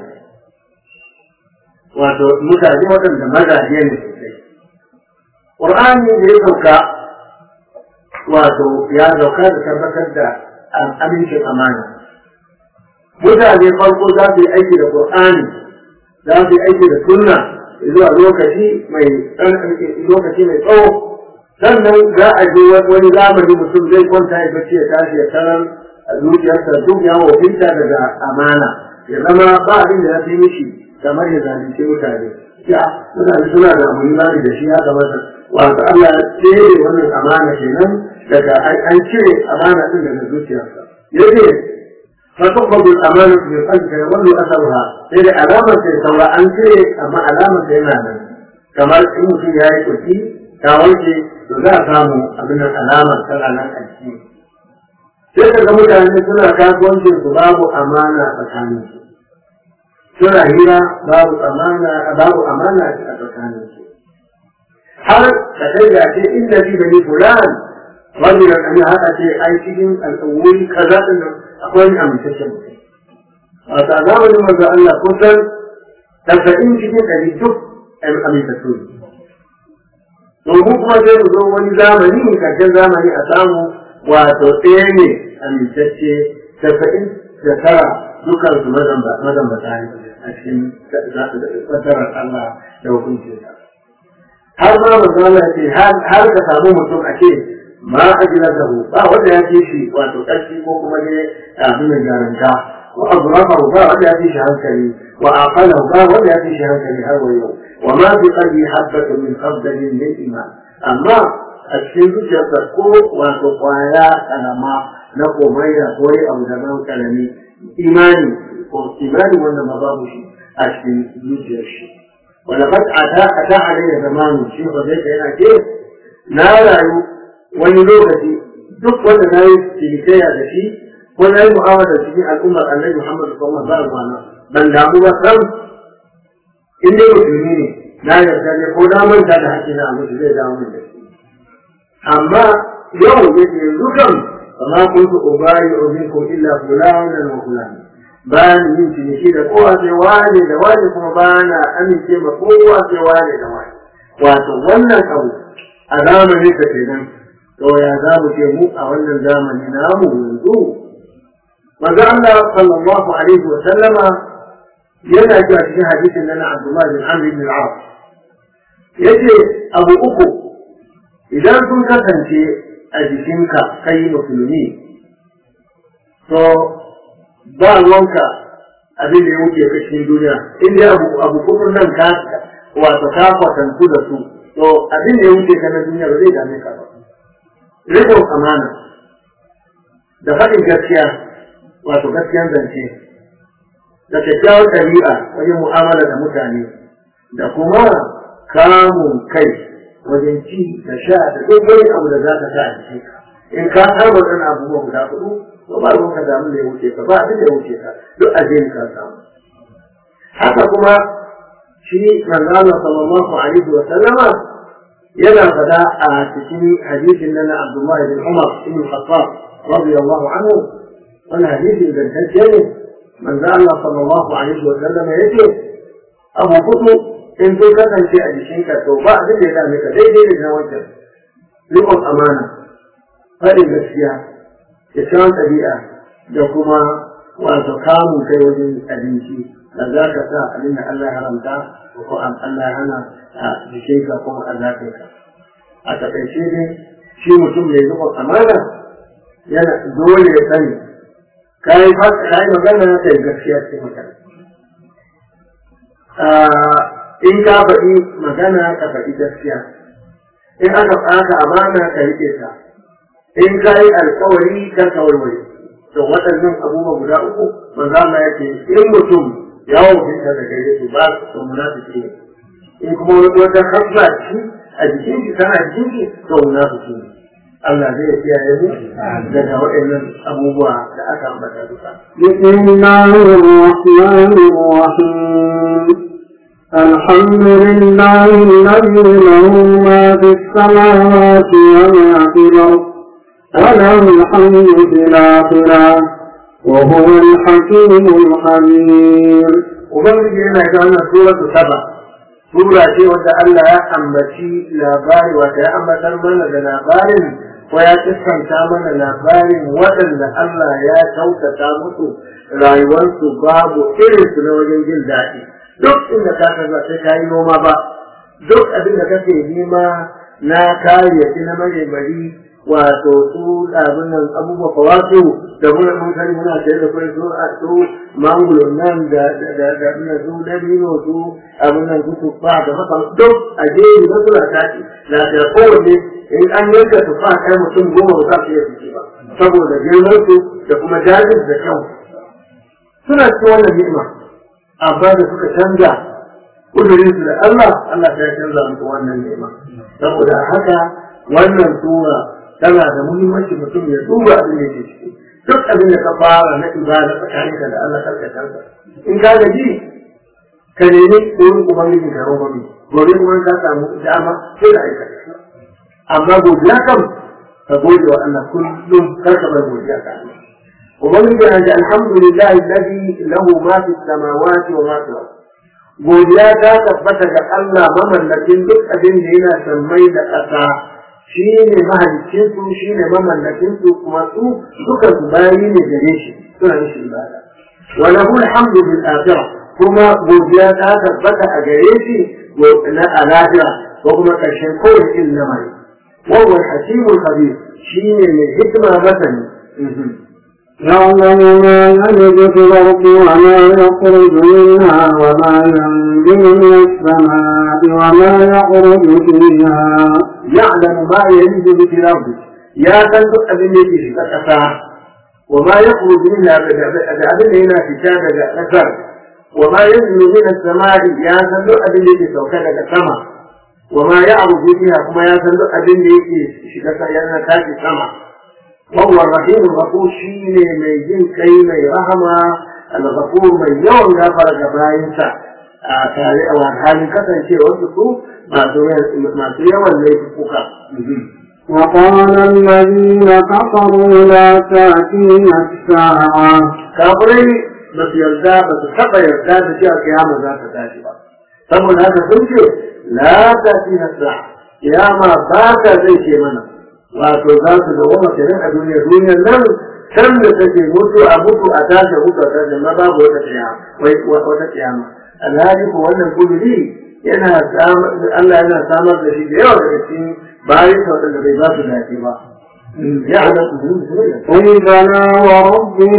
wato mutane waɗanda mazaje ne sosai Qur'ani da ya sauka wato ya sauka da tabbatar da amincin amana mutane farko za su yi aiki da Qur'ani za su yi aiki da sunna zuwa lokaci mai lokaci mai tsawo sannan za a je wani zamani mutum zai kwanta ya bacci ya tashi ya tarar a zuciyarsa duk ya wafinta daga amana ya zama ba abin da ya fi mishi kamar ya zalunce mutane ya mutane suna da amuri da shi ya kamata wato Allah ya tsere wannan amana kenan daga an cire amana din daga zuciyarsa yace فتقبض الأمانة من قلبك يظل أثرها إذا ألامة سواء أنت أما ألامة إيمانا كما إن في هاي كتي كاويتي za a samu abin nan alamar tana nan a ciki sai ka ga mutane suna kasuwancin su babu amana tsakanin su suna hira babu amana babu amana a tsakanin su har ka kai ga ce inda bi bani fulan rajulan an haka ce ai cikin al'ummi kaza din nan akwai wani amintaccen mutum a zamanin manzo Allah kusan tasa'in cikin ɗari duk amintattu ne domin kuma sai mu zo wani zamani karshen zamani a samu wato ɗaya ne amintacce tasa'in da tara dukkan su mazambata ne a cikin tsadarar Allah da hukuncinsa. Har ma manzo Allah ce har ka samu mutum a ce ma ajila da ba wanda ya ce shi wato ƙarfi ko kuma ne abin da jaranta wa azrafahu ba wanda ya ce shi hankali wa aqalahu ba wanda ya ce shi hankali har wa yau وما في قلبي حبة من خردل من إيمان أما الشيء يتقو وتقوايا كلمة نقو ميا قوي أو زمان كلمي إيماني إيماني وانا مضاب شيء الشيء يجي الشيء ولقد أتى أتى علي زمان الشيء وذلك هنا كيف نارا ونلوغتي duk wanda na yi cinikayya da shi ko na yi mu'amala da cikin al'ummar annabi Muhammad sallallahu alaihi wasallam ban damu ba sam in dai musulmi ne na yarda ne ko na manta da haƙƙi na mutu zai dawo min da shi amma yau ne ke yanzu kan kama kuntu ubari wa minkum illa fulanan wa fulan ba ni yin ciniki da kowa sai wane da wane kuma ba na amince ma kowa sai wane da wane wato wannan abu a zamanin ka kenan to ya za mu ce mu a wannan zamani namu yanzu manzo Allah sallallahu alaihi wa sallama yana cewa cikin hadisin nan Abdullah bin Amr bin al-As yace abu uku idan sun kasance a jikinka kai musulmi to ba ruwanka abin da ya wuce ka cikin duniya in dai abu abu kufur nan ka wato ka kwatantu da su to abin da ya wuce ka na duniya ba zai dame ka ba rikon amana da faɗin gaskiya wato gaskiyan zance da kyakkyawar ɗabi'a wajen mu'amala da mutane da kuma kamun kai wajen ci da sha da duk wani abu da za ka sa a jikin ka in ka saba ɗan abubuwa guda huɗu to ba ruwan ka damu da ya wuce ka ba abin da ya wuce ka duk a ka samu haka kuma shi manzana sallallahu alaihi wa sallama yana fada a cikin hadisin nan na Abdullahi bin Umar ibn Khattab radiyallahu anhu wannan hadisi ingantacce ne manzo Allah sallallahu alaihi wa sallama yace abu kudu in sun kasance a jikinka to ba abin da ya dame ka daidai da na wancan riƙon amana faɗin gaskiya da kyawun ɗabi'a da kuma wato kamun kai wajen abinci da za ka sa abin da Allah ya haramta ko Allah ya hana a jikinka ko a zafinka a taƙaice dai shi mutum mai riƙon amana yana dole ya sani kayi kayi magana ka yi gaskiya ce magana in ka faɗi magana ka faɗi gaskiya in aka ɓata amana ka riƙe ta in ka yi alkawari kar ka warware to waɗannan abubuwa guda uku manzo Allah yake in mutum ya wuce da gare su ba su munafiki ne in kuma wata hasla ci a jikin shi tana jikin shi to munafiki ne Allah zai kiyaye mu daga waɗannan abubuwa da aka ambata duka بسم الله الرحمن الرحيم الحمد لله الذي له ما في السماوات وما في الأرض وله الحمد في الآخرة وهو الحكيم الخبير Ubangiji yana ga wannan suratu saba sura ce wadda Allah ya ambaci labari wata ya ambatar mana da labarin ko ya kiskanta mana labarin waɗanda Allah ya kyautata musu rayuwarsu babu irinsu na wajen jin daɗi duk inda ka kaza sai ka yi noma ba duk abin da kake nema na kayayyaki na maremari wato su abin nan abubuwa fawasu da muna mun sani muna sayar da kai su a su mangulo nan da da da da su dabino su abin nan su tufa da haka duk a jeri na suna tashi na da kowanne in an yanka tufa kai mutum goma ba za su iya fice ba saboda girman su da kuma jajin da kyau suna cikin wannan ni'ima amma da suka canza kudurin su da Allah Allah ya canza muku wannan ni'ima saboda haka wannan sura tana da muhimmanci mutum ya duba abin da yake ciki duk abin da ka fara na ibada tsakaninka da Allah karka canza in ka gaji ka nemi wurin ubangiji ka roba mi gobe kuma ka samu dama sai da aikata amma godiya kam ka gode wa Allah kullum kar ka bar godiya ka Allah ubangiji ya ce alhamdulillah alladhi lahu ma fi samawati wa ma fi al godiya ta tabbata ga Allah mamallakin duk abin da yana sammai da ƙasa shi ne mahalicin su shi ne mamallakin su kuma su duka su bayi ne gare shi suna mishi ibada wa lahu alhamdu bil akhirah kuma godiya ta tabbata a gare shi na alahira ko kuma karshen kowace irin lamari wa huwa al-hakimul khabir shi ne mai hikima masani يعلم ما يلج في الأرض وما يخرج منها وما ينزل من السماء وما يخرج فيها يعلم ما يلج في الأرض يا تنطق أبن يجي في الأسفة وما يخرج منها أبن هنا في كتاب الأسر وما ينزل من السماء يا تنطق أبن يجي في السماء وما يعرض فيها كما يا تنطق أبن يجي في السماء وهو الرحيم الغفور شيء من جن كي من رحمة الغفور من يوم غفر جبائنسا tare a halin kasancewar su masu yawan laifuka. وقال الذين كفروا لا تأتينا الساعة Kafirai ba su yarda ba su taɓa yarda da cewa kiyama za ta tashi ba. Saboda haka sun ce, la ta fi nasa, kiyama ba ta zai ce mana. wato za su da wani kenan a duniya duniyar nan can da take mutu a mutu a tashi mutu a tashi ma babu wata kiyama wai wata kiyama alhali ko wannan kuduri yana Allah yana samar da shi da yawa daga cikin bayan sa wadanda bai ba su dace ba ya ala قل بلى وربي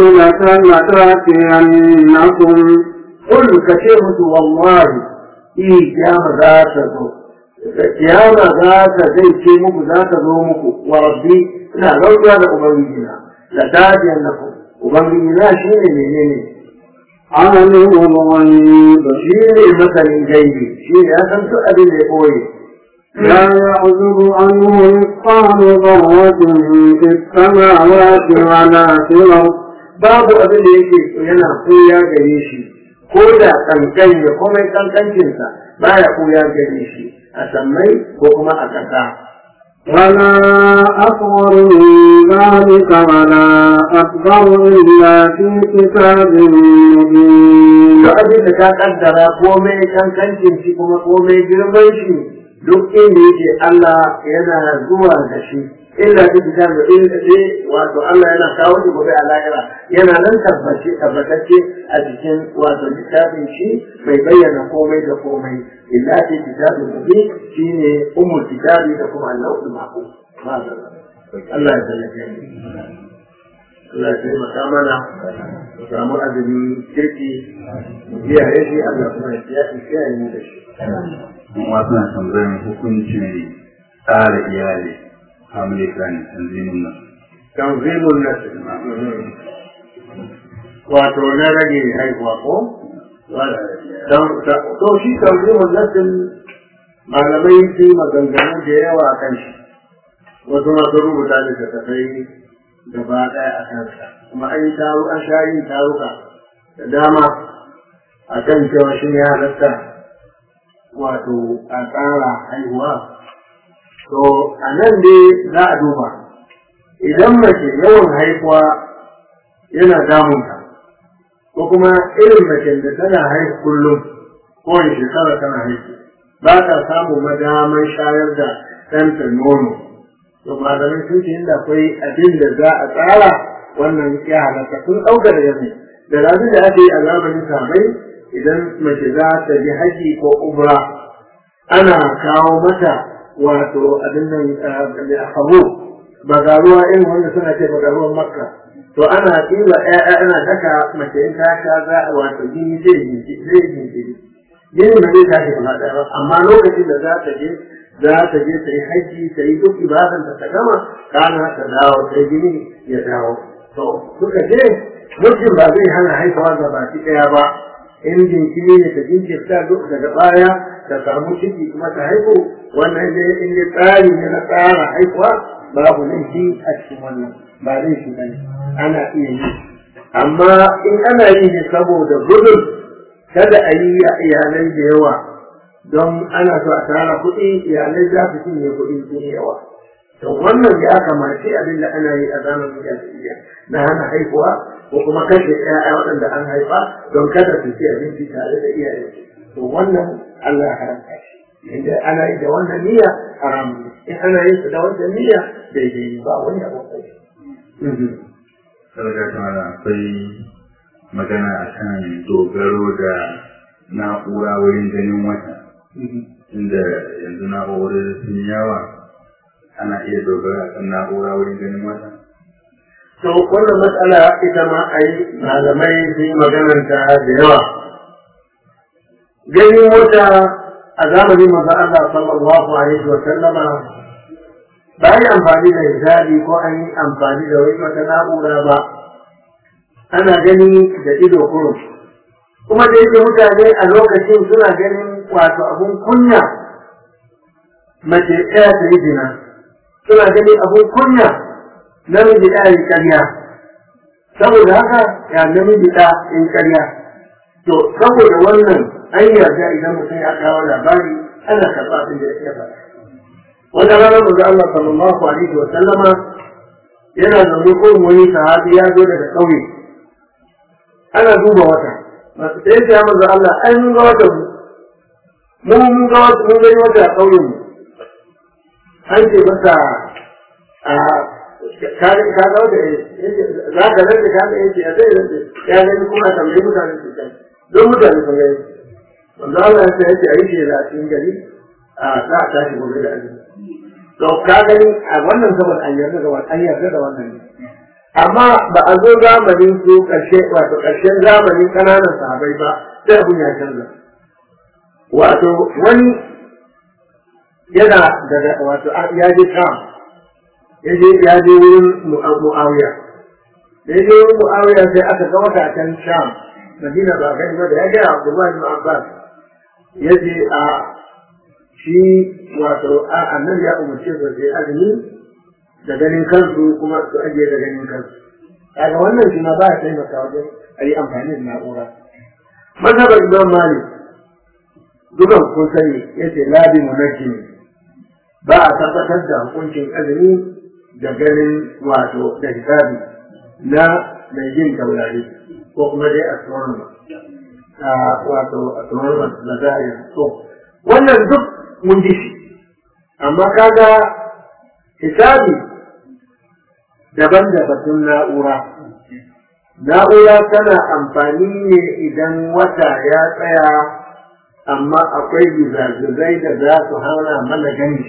لتأتينكم قل كشفت والله إيه كيامة ذات kiyama za ta zai ce muku za ta zo muku wa rabbi ina rauta da ubangijina la tajiyan lakum ubangijina shine menene عالم الغيب shine masanin gaibi shine ya san duk abin da ya koye لا يعزب عنه مثقال ذرة في السماوات ولا في الأرض babu abin da yake yana koya gare shi ko da kankan ya komai kankancinsa baya koya gare shi a sammai ko kuma a ƙasa ولا أصغر من ذلك ولا أكبر إلا في كتاب مبين duk abin da ka kaddara komai kankancin shi kuma komai girman shi duk inda yake Allah yana zuwa da shi illa fi kitab da illa ce wato Allah yana kawo shi gobe a lahira yana nan tabbace tabbatacce a cikin wato littafin shi bai bayyana komai da komai illa fi kitab da shine ummul kitabi da kuma al-lawhul mahfuz Allah ya tallafe mu Allah ya taimaka mana mu samu azumi kirki mu kiyaye shi Allah kuma ya kiyaye mu da shi kuma suna tambayar hukuncin tsara iyali family planning tanzimin nan tanzimun nasl wato na rage haihuwa ko to shi tanzimun nasl malamai su yi maganganu da yawa a kan shi wasu masu rubuta littattafai gaba ɗaya a kansa kuma an yi taro an sha yin taruka da dama a kan cewa shi ya halatta wato a tsara haihuwa to a nan dai za a duba idan mace yawan haihuwa yana damunta ko kuma irin mace da tana haihu kullum ko shekara tana haihu ba ta samu madaman shayar da ɗanta nono to malamai sun ce inda akwai abin da za a tsara wannan ya halatta sun ɗauka daga mai da rabin da aka yi a zamanin sabai idan mace za ta ji haji ko umra ana kawo mata wato abin nan a hagu bagaruwa irin wanda suna ce bagaruwan makka to ana ɗiba ƴaƴa ana daka mace in ta sha za a wato jini zai jinkiri jini ba zai tashi gaba ɗaya ba amma lokacin da za ta je za ta je ta yi haji ta yi duk ibadan da ta gama kana ta dawo sai jini ya dawo to suka ce mutum ba zai hana haifawa ga baki ɗaya ba in jinkiri ne ta jinkirta duk daga baya ta samu ciki kuma ta haihu wannan ne in ya tsari ne na tsara haihuwa babu laifi a cikin wannan ba laifi ba ne ana iya yi amma in ana yi ne saboda gudun kada a yi a iyalai da yawa don ana so a tara kuɗi iyalai za su cinye kuɗi sun yawa to wannan ya kamace abin da ana yi a zamanin jahiliya na hana haihuwa ko kuma kashe ƴaƴa waɗanda an haifa don kada su ci abinci tare da iyaye to wannan Allah ya haramta shi inda ana yi da wannan niyya haram ne in ana yin su da wannan niyya daidai ne ba wani abu kai sarga kamar akwai magana akan dogaro da na'ura wurin ganin wata inda yanzu na'urori sun yawa ana iya dogara kan na'ura wurin ganin wata to wannan matsala ita ma a yi malamai sun yi magananta da yawa ganin wata a zamanin maza Allah sallallahu alaihi wa sallama ba yi amfani da hijabi ko an yi amfani da wani wata na'ura ba ana gani da ido kurum kuma da yake mutane a lokacin suna ganin wato abun kunya mace ɗaya ta yi zina suna ganin abun kunya namiji ɗaya yi ƙarya saboda haka ya namiji ɗa in ƙarya to saboda wannan an yarda idan mutum ya kawo labari ana karɓa abin da ya faɗa wata rana manzo Allah sallallahu alaihi wa sallama yana zaune ko wani sahabi ya zo daga ƙauye ana duba wata masu sai ya manzo Allah ai mun ga wata mu mun ga wata mun gani wata a ƙauyen mu an ce masa a ka ka ga wata za ka rage ka ga yace ya zai rage ya gani kuma tambayi mutane su kai don mutane sun gani manzo Allah ya ce yace ayi ce da cikin gari a za a tashi gobe da azumi to ka gani a wannan saboda an yarda da wannan an yarda da wannan ne amma ba a zo zamanin su karshe wato karshen zamanin kananan sahabai ba sai abun ya canza wato wani yana daga wato ya je sham ya je ya je wurin mu'awiya da ya je wurin mu'awiya sai aka ga wata a can sham madina ba kai ba da ya ga abdullahi bin abbas ya ce a shi wato a annabi ya umarce su sai azumi da ganin kansu kuma su ajiye da ganin kansu kaga wannan shi ma ba ya taimaka wajen a yi amfani da na'ura mazhabar imam malik dukan kun sani yace labi munajjim ba a tabbatar da hukuncin azumi da ganin wato da hisabi na mai yin taurari ko kuma dai astronomer a wato astronomer da za a yi so wannan duk mun ji shi amma kaga hisabi daban da batun na'ura na'ura tana amfani ne idan wata ya tsaya amma akwai gizagizai da za su hana mana gani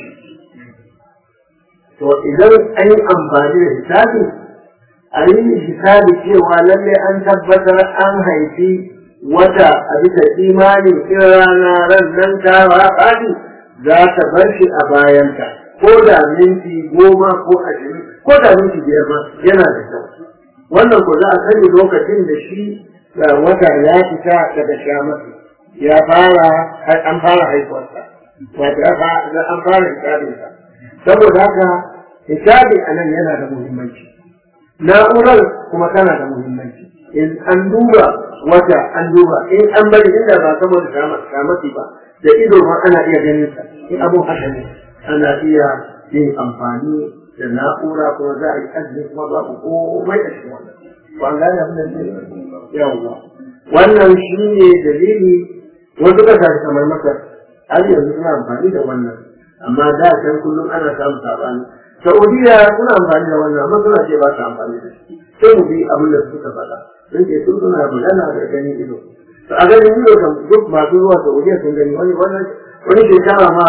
to idan an yi amfani da hisabi a yi hisabi cewa lalle an tabbatar an haifi wata a bisa imani in rana ran nan ta faɗi za ta bar shi a bayanta ko da minti goma ko ashirin ko da minti biyar ma yana da kyau wannan ko za a sani lokacin da shi wata ya fita daga shamatu ya fara an fara haifuwarsa wato an fara hisabinsa saboda haka hisabi a nan yana da muhimmanci na'urar kuma tana da muhimmanci in an duba wata an duba in an bari inda ba saboda shamati ba da ido ma ana iya ganin sa in abun haka ne ana iya yin amfani da na'ura kuma za a yi azumi kuma babu komai a cikin wannan ba an gane abin da ne yawwa wannan shi ne dalili wasu kasashe kamar masar har yanzu suna amfani da wannan amma da can kullum ana samun sabani saudiya suna amfani da wannan amma suna ce ba su amfani da shi sai mu bi abin da suka faɗa sun ce sun suna magana da ganin ido to a ganin ido kan duk masu zuwa saudiya sun gani wani wannan wani shekara ma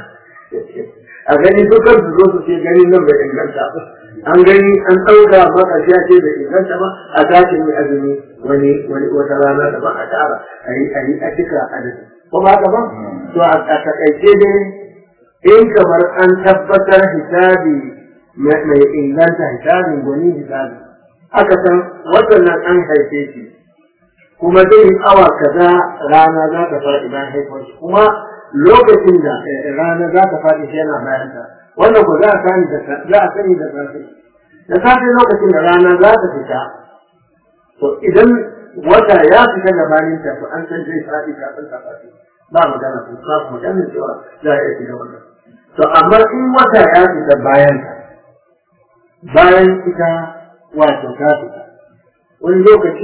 a gani dukkan su zo su ce ganin nan bai inganta an gani an ɗauka makashiya ce bai inganta ba a tashi mai azumi wani wani wata rana da ba a tara a yi a yi a cika adadi ko ba ka ba to a takaice dai in kamar an tabbatar hisabi mai inganta hisabin gwani hisabi aka san waɗannan an haife shi kuma zai yi awa kaza rana za ta faɗi bayan haifuwar shi kuma lokacin da rana za ta faɗi shi yana bayan ta wannan ko za a sani da za a sani da safe da safe lokacin da rana za ta fita to idan wata ya fita gabanin ta to an san zai faɗi kafin ta faɗi ba magana ko ba magana cewa za a iya shiga wannan to amma in wata ya fita bayan ta bayan ita wato ta fita wani lokaci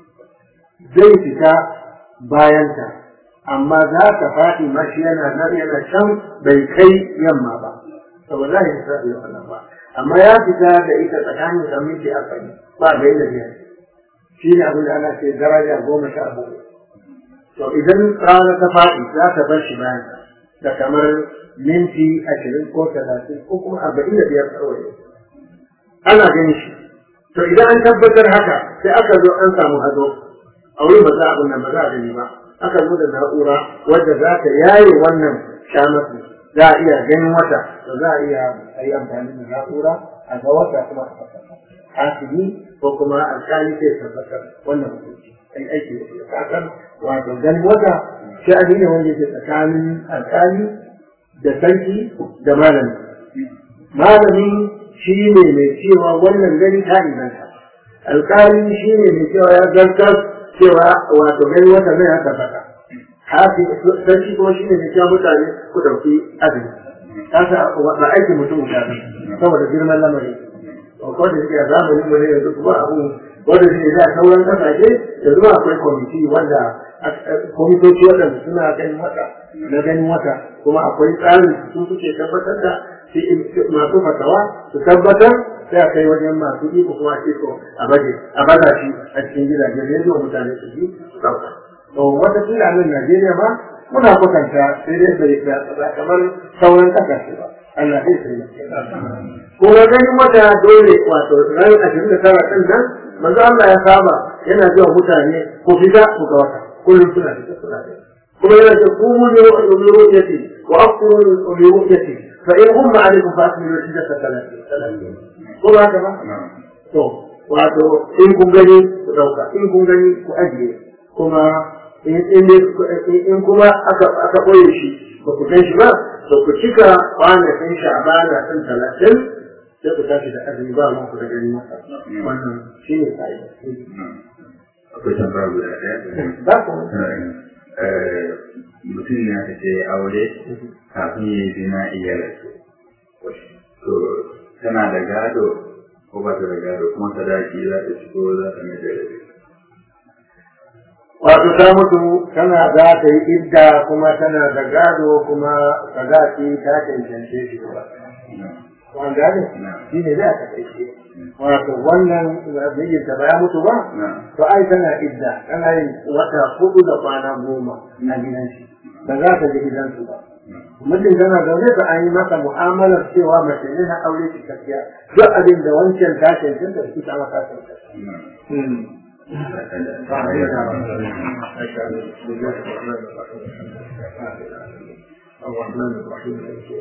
zai fita bayan ta amma za ta faɗi mashi yana nan yana can bai kai yamma ba saboda za a yi sabi da wannan ba amma ya fita da ita tsakanin da miki arba'in ba da yadda biyar shi ne abin da ana ce daraja goma sha bakwai to idan rana ta faɗi za ta bar shi bayan da kamar minti ashirin ko talatin ko kuma arba'in da biyar kawai ana ganin shi to idan an tabbatar haka sai aka zo an samu hazo a wurin ba za abin nan ba za a gani ba aka zo da na'ura wadda za ta yaye wannan shamatu za a iya ganin wata da za a iya a yi amfani da na'ura a ga wata kuma a tabbatar hasili ko kuma alkali sai tabbatar wannan hukunci ai aiki da shi kasan wato ganin wata sha'ani ne wanda ke tsakanin alkali da sarki da malami malami shi ne mai cewa wannan gani ta inganta alkali shi ne mai cewa ya zartar cewa wato gani wata zai ya tabbata hafi sarki kuma shi ne mai cewa mutane ku ɗauki azumi kasa ba aikin mutum guda ne saboda girman lamari ko da suke a zamanin mu ne yanzu kuma abu wanda shi da sauran kasashe yanzu ma akwai kwamiti wanda kwamitoci waɗanda suna ganin wata na ganin wata kuma akwai tsarin su suke tabbatar da masu fatawa su tabbatar sai a kai wajen masu iko kuma a iko a baje a baza shi a cikin gidajen rediyo mutane su ji su ɗauka. To wata kila nan Najeriya ma muna kwatanta sai dai bai ba kamar sauran kasashe ba. Allah zai sai Kuma ganin wata dole wato ran ashirin da tara ɗin nan manzo Allah ya saba yana cewa mutane ko fita ku ga wata kullum suna fita suna fita. Kuma yana ce ku mu ne ru'yati وأبصروا لرؤيته فإن هم عليكم فأكملوا العدة ثلاثين ثلاثين قل هكذا to wato in kun gani ku dauka in kun gani ku ajiye kuma in kuma aka aka boye shi ba ku gan shi ba to ku cika kwanakin sha'bana ɗin talatin sai ku tashi da azumi ba ma ku da gani masa wannan shi ne ka'ida akwai tambaya guda ɗaya ba ku mutum ne aka ce aure kafin ya yi zina iya rasu to tana da gado ko ba ta da gado kuma sadaki za ta ci ko za ta mai da rabi wato ta mutu tana za ta yi idda kuma tana da gado kuma sadaki ta cancance shi ba wanda ne shi ne za ta kai shi wato wannan mijinta ba ya mutu ba to ai tana idda tana yin wata hudu da kwana goma na gidan shi ba za ta je gidansu ba mutum tana zaune ta an yi masa mu'amalar cewa mace ne na aure ki tafiya duk abin da wancan ta cancanta da ita ma ta cancanta الرحمن الرحيم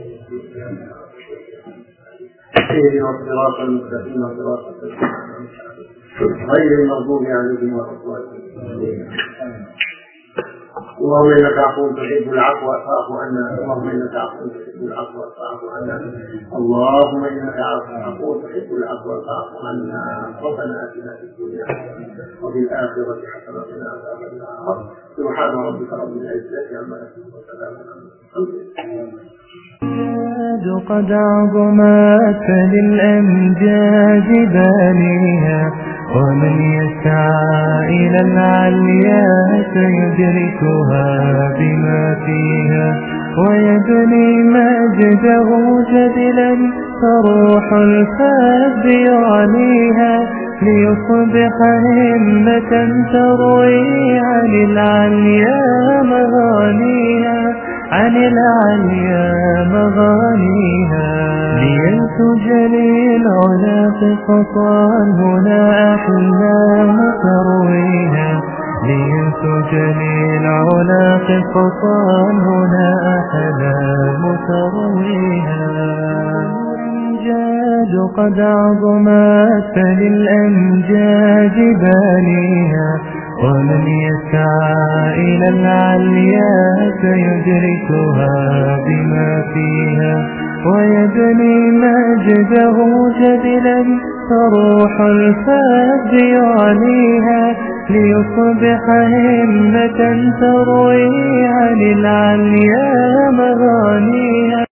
اهدنا الصراط المستقيم صراط غير المغضوب عليهم ولا الضالين اللهم انك عفو تحب العفو فاعف عنا اللهم انك عفو تحب العفو فاعف عنا اللهم انك عفو تحب العفو فاعف عنا ربنا اتنا في الدنيا حسنه وفي الاخره حسنه وقنا عذاب النار سبحان ربك رب العزه عما يصفون وسلام على المرسلين قد عظمت للأمجاد بانيها ومن يسعى إلى العليا سيدركها بما فيها ويبني مجده جدلا فروح الفاب يعليها ليصبح همة تروي عن العليا مغانيها عن العليا مغانيها لينتج للعلا قصصا هنا أحلام ترويها لينتج للعلا قصصا هنا أحلام ترويها الأمجاد قد عظمت للأمجاد بانيها ومن يسعى إلى العليا سيدركها بما فيها ويبني مجده جدلا فروح الفاب يعليها ليصبح همة تروي عن العليا مغانيها